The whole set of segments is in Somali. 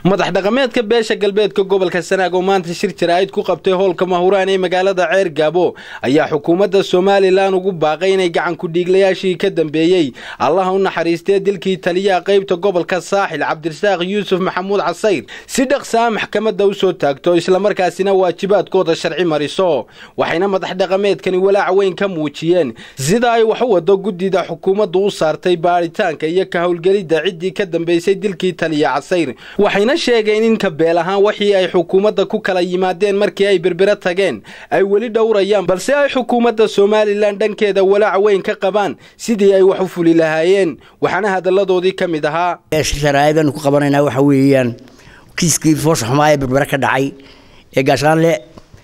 madax dhaqameedka beesha galbeedka gobolka sanaag oo maanta shir jaraa'id ku qabtay howlka mahuraan ee magaalada ceer gaabo ayaa xukuumadda somalilan ugu baaqay inay gacan ku-dhiiglayaashii ka dambeeyey allaha u naxariistee dilkii taliyaha qaybta gobolka saaxil cabdirasaaq yuusuf maxamuud casayr si dhaqsaa maxkamadda u soo taagto islamarkaasina waajibaadkooda sharci mariso waxayna madax dhaqameedkani walaac weyn ka muujiyeen sida ay wax u wado guddida xukuumaddu u saartay baadhitaanka iyo ka howlgelidda ciddii ka dambeysay dilkii taliya casayr waxayna sheegeen in kabeel ahaan wixii ay xukuumadda ku kala yimaadeen markii ay berbera tageen ay weli dhowrayaan balse ay xukuumadda somalilan dhankeeda walaac weyn ka qabaan sidii ay wax u fuli lahaayeen waxaana hadalladoodii ka mid ahaa sharaa'idanu ku qabanaynaa waxa weeyaan kiiskii foosha xumaa ee berbera ka dhacay ee gaashaanle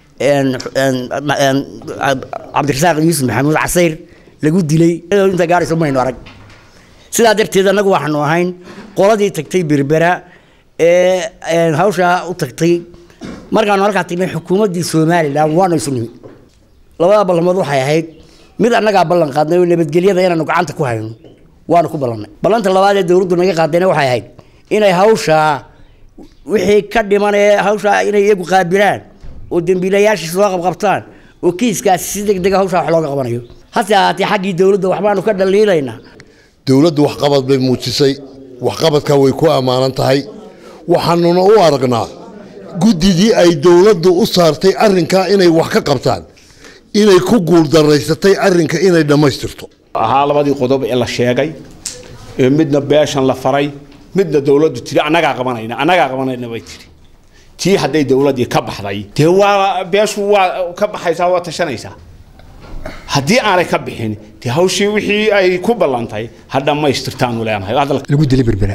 cabdirasaaq yuusuf maxamuud casayr lagu dilay inta gaarayso maynu arag sidaa darteed annagu waxaanu ahayn qoladii tagtay berbera ee hawshaa u tagtay markaanu halkaa tagnay xukuumaddii somalilan waanu isu nimi labada ballamood waxay ahayd mid annagaa ballan qaadnay oo nabadgelyada inaanu gacanta ku hayno waanu ku ballannay ballanta labaad ee dowladdu naga qaadayna waxay ahayd inay hawshaa wixii ka dhiman ee hawshaa inay iyagu qaabilaan oo dembiilayaashii soo qabqabtaan oo kiiskaasi si deg dega hawshaa wax looga qabanayo hase ahaatee xaggii dowladda waxbaanu ka dhaliilaynaa dowladdu waxqabad bay muujisay waxqabadkaa way ku ammaanan tahay waxaanuna u aragnaa guddidii ay dowladdu u saartay arrinkaa inay wax ka qabtaan inay ku guuldaraysatay arrinka inay dhammaystirto ahaa labadii qodob ee la sheegay ee midna beeshan la faray midna dowladdu tiri annagaa qabanayna annagaa qabanayna bay tiri tii hadday dowladdii ka baxday dee waa beeshu waa ka baxaysaa waa tashanaysaa haddii aanay ka bixin dee hawshii wixii ay ku ballantay ha dhammaystirtaanu leenahay lagu dilay berbera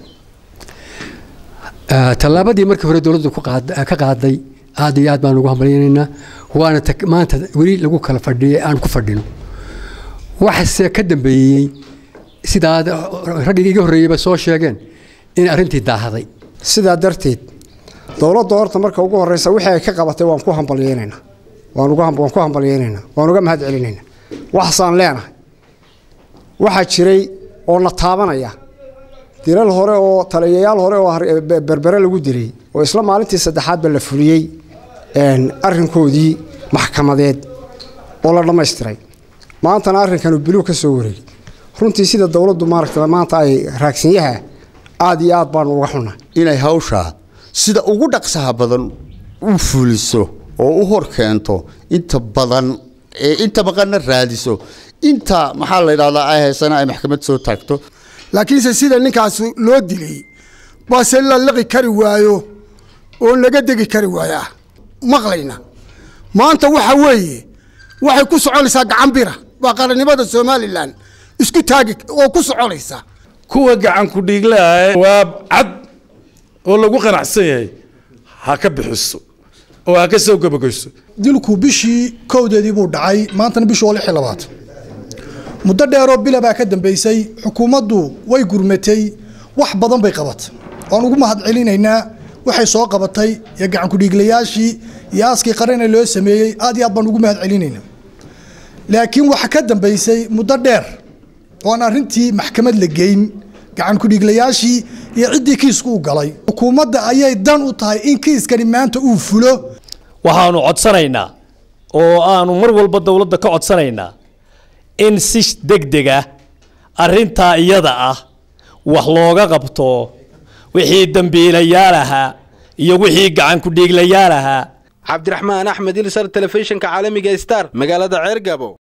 tallaabadii markii hore dowladdu ka qaaday aad iyo aad baan ugu hambalyaynaynaa waana maanta weli lagu kala fadhiyay aan ku fadhino waxase ka dambeeyey sidaa raggii iga horreeyeyba soo sheegeen in arrintii daahaday sidaa darteed dowladda horta marka ugu horreysa wixii ay ka qabatay waan ku hambalyaynaynaa waan ku hambalyaynaynaa waan uga mahad celinaynaa waxasaan leenahay waxaa jiray oo na taabanaya dilal hore oo taliyayaal hore oo berbere lagu dilay oo isla maalintii saddexaadba la fuliyey arrinkoodii maxkamadeed oo la dhammaystiray maantana arrinkanu biluu ka soo wareegay runtii sida dowladdu maaragta maanta ay raagsanyaha aad iyo aad baanu uga xunaa inay hawshaa sida ugu dhaqsaha badan u fuliso oo u hor keento inta badan ee inta maqanna raadiso inta maxaa la yidhahdaa ay haysana ay maxkamad soo taagto laakiinse sida ninkaas loo dilay baase la liqi kari waayo oo laga degi kari waayaa maqlayna maanta waxa weeye waxay ku soconaysaa gacan bira waa qarannimada somalilan isku taagi oo ku soconaysaa kuwa gacan ku dhiiglaha waa cad oo lagu qanacsan yahay ha ka bixiso oo ha ka soo gabageyso dilku bishii kowdeedii buu dhacay maantana bishii oo lix iyo labaatan muddo dheeroo bila baa ka dambeysay xukuumaddu way gurmatay wax badan bay qabatay waan ugu mahad celinaynaa waxay soo qabatay iyo gacan ku-dhiiglayaashii iyo aaskii qarane loo sameeyey aad iyo aad baan ugu mahad celinaynaa laakiin waxa ka dambeysay muddo dheer oo aan arrintii maxkamad la geyn gacan ku-dhiiglayaashii iyo ciddii kiisku u galay xukuumadda ayay dan u tahay in kiiskani maanta uu fulo waxaanu codsanaynaa oo aanu mar walba dowladda ka codsanaynaa in si degdeg ah arrintaa iyada ah wax looga qabto wixii dembiilayaal ahaa iyo wixii gacan ku-dhiiglayaal ahaa cabdiraxmaan axmed ilsar telefishinka caalamiga star magaalada ceer gabo